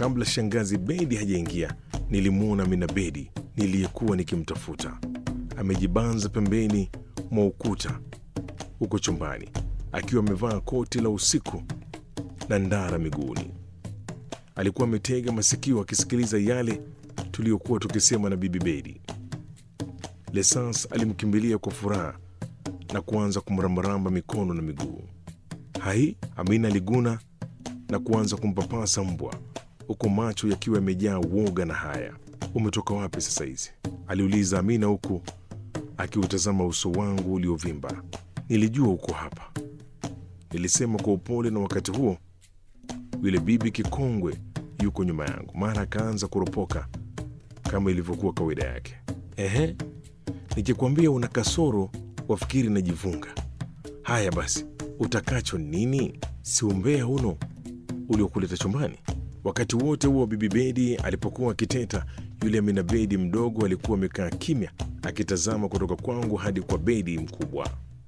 Kabla shangazi Bedi hajaingia, nilimwona Amina Bedi niliyekuwa nikimtafuta amejibanza pembeni mwa ukuta huko chumbani, akiwa amevaa koti la usiku na ndara miguuni. Alikuwa ametega masikio akisikiliza yale tuliyokuwa tukisema na bibi Bedi. Lesans alimkimbilia kwa furaha na kuanza kumrambaramba mikono na miguu. Hai, Amina aliguna na kuanza kumpapasa mbwa, huku macho yakiwa yamejaa woga na haya. Umetoka wapi sasa hizi? aliuliza Amina huku akiutazama uso wangu uliovimba. Nilijua uko hapa, nilisema kwa upole, na wakati huo yule bibi kikongwe yuko nyuma yangu. Mara akaanza kuropoka kama ilivyokuwa kawaida yake. Ehe, nikikwambia una kasoro wafikiri najivunga. Haya basi, utakacho nini? Si umbea uno uliokuleta chumbani? Wakati wote huo bibi Bedi alipokuwa akiteta, yule Amina Bedi mdogo alikuwa amekaa kimya akitazama kutoka kwangu hadi kwa Bedi mkubwa.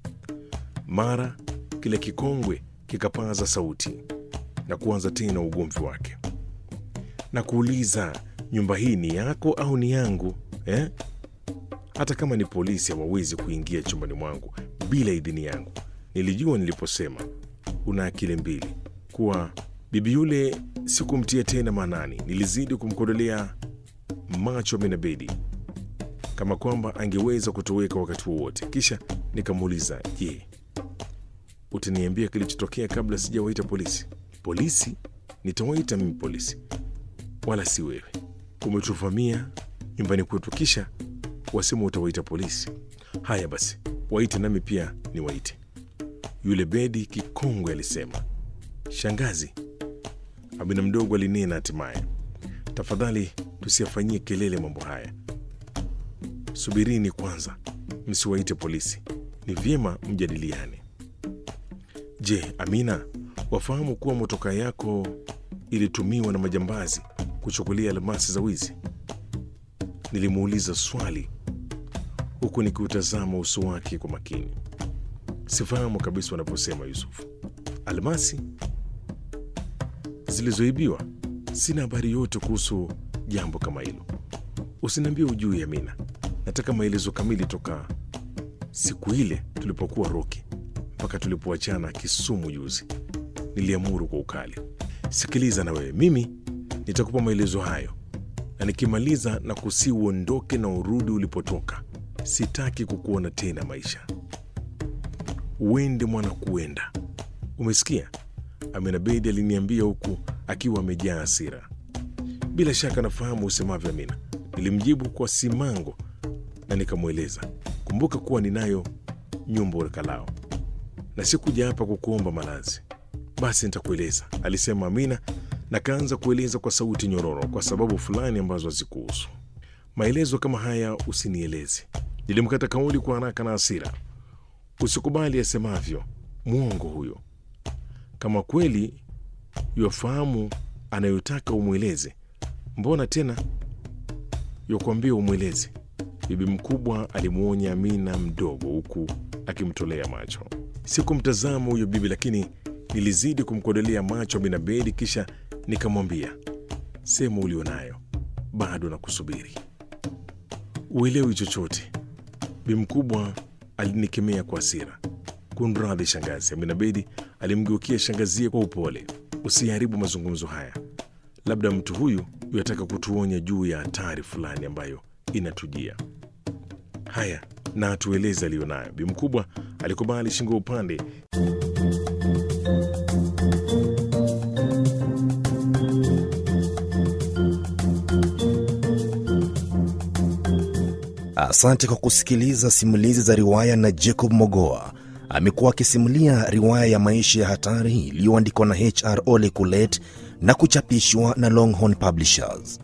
Mara kile kikongwe kikapaza sauti na kuanza tena ugomvi wake na kuuliza, nyumba hii ni yako au ni yangu eh? Hata kama ni polisi hawawezi kuingia chumbani mwangu bila idhini yangu. Nilijua niliposema una akili mbili kuwa bibi yule sikumtia tena maanani. Nilizidi kumkodolea macho Amina Bedi kama kwamba angeweza kutoweka wakati wowote. Kisha nikamuuliza, je, utaniambia kilichotokea kabla sijawaita polisi? Polisi? Nitawaita mimi polisi, wala si wewe. Umetuvamia nyumbani kwetu, kisha wasema utawaita polisi. Haya basi, waite nami pia niwaite. Yule Bedi kikongwe alisema. Shangazi, Amina mdogo alinena hatimaye, tafadhali tusiyafanyie kelele mambo haya. Subirini kwanza, msiwaite polisi, ni vyema mjadiliane. Je, Amina, wafahamu kuwa motoka yako ilitumiwa na majambazi kuchukulia almasi za wizi? Nilimuuliza swali huku nikiutazama uso wake kwa makini. Sifahamu kabisa wanaposema Yusufu. Almasi zilizoibiwa? Sina habari yote kuhusu jambo kama hilo. Usiniambie ujui, Amina. Nataka maelezo kamili toka siku ile tulipokuwa Roki mpaka tulipoachana Kisumu juzi. Niliamuru kwa ukali. Sikiliza na wewe, mimi nitakupa maelezo hayo, na nikimaliza na kusi uondoke na urudi ulipotoka. Sitaki kukuona tena maisha. Uende mwana, kuenda. Umesikia? Amina Bedi aliniambia huku akiwa amejaa hasira. Bila shaka nafahamu usemavyo, Amina, nilimjibu kwa simango na nikamweleza, kumbuka kuwa ninayo nyumba urekalao na sikuja hapa kukuomba malazi. Basi nitakueleza, alisema Amina na kaanza kueleza kwa sauti nyororo, kwa sababu fulani ambazo hazikuhusu. Maelezo kama haya usinieleze. Nilimkata kauli kwa haraka na hasira. Usikubali asemavyo, mwongo huyo. Kama kweli yafahamu anayotaka umweleze, mbona tena yakuambia umweleze? Bibi mkubwa alimwonya Amina mdogo, huku akimtolea macho. Sikumtazama huyo bibi, lakini nilizidi kumkodolea macho Amina Bedi, kisha nikamwambia, sema ulionayo, bado na kusubiri. Uelewi chochote. Bibi mkubwa alinikemea kwa hasira. Kunradhi shangazi. Amina Bedi alimgeukia shangazie kwa upole. Usiharibu mazungumzo haya, labda mtu huyu yataka kutuonya juu ya hatari fulani ambayo inatujia. Haya, na atueleze aliyonayo. Bi mkubwa alikubali shingo upande. Asante kwa kusikiliza simulizi za riwaya na Jacob Mogoa. Amekuwa akisimulia riwaya ya maisha ya hatari iliyoandikwa na HR Ole Kulet na kuchapishwa na Longhorn Publishers.